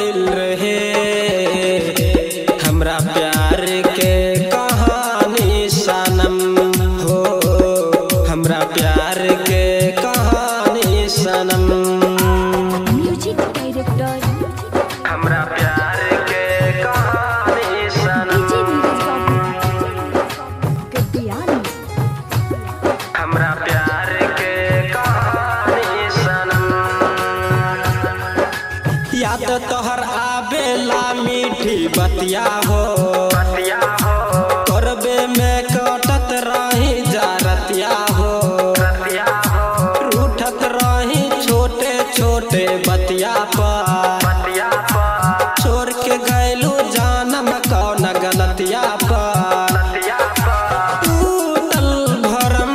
भइल रहे हमरा प्यार के कहानी सनम हो हमरा प्यार के कहानी सनम म्यूजिक डायरेक्टर हमरा प्यार के कहानी सनम डीजे नीरज बाबू गद्दियानी हमरा प्यार के कहानी सनम याद तोहर आवेला मीठी बतिया हो बतिया हो करबे में कटत रही जारतिया हो रतिया हो रूठत रही छोटे छोटे बतिया पर बतिया पर छोड़ के गैलू जानम कौन गलतिया पर लतिया पर टूटल भरम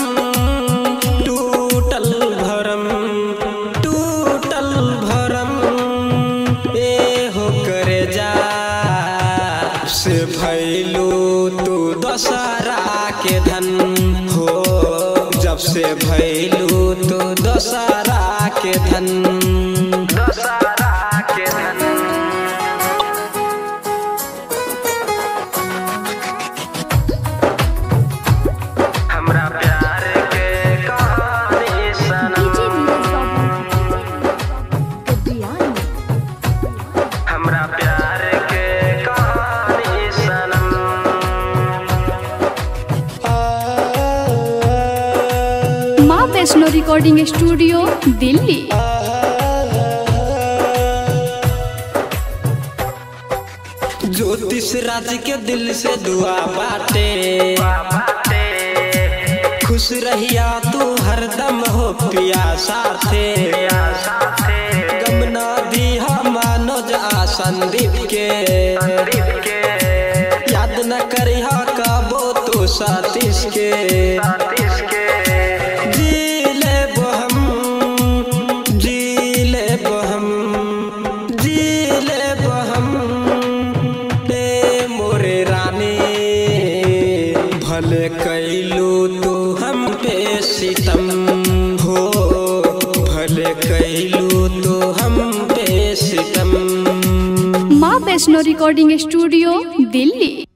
टूटल भरम टूटल भरम ए हो करे जा से भैलू तू दशहरा के धन हो जब से भैलू तू दशहरा के धन दशहरा के धन हमरा प्यार के कहानी सनम डीजे नीरज बाबू गद्दियानी हमरा प्यार के कहानी सनम माँ वैष्णो रिकॉर्डिंग स्टूडियो दिल्ली ज्योतिष राज के दिल से दुआ बाटे खुश रहिया तू हरदम हो पिया साथे गम ना दिहा मनोज आ संदीप के याद न करिहा कबो तू सतीश के जी लेब हम जी लेब हम जी लेब हम ए मोरे रानी भले कैलू तू हम पे सितम हो भले कैलू तू हम पे सितम माँ वैष्णो रिकॉर्डिंग स्टूडियो दिल्ली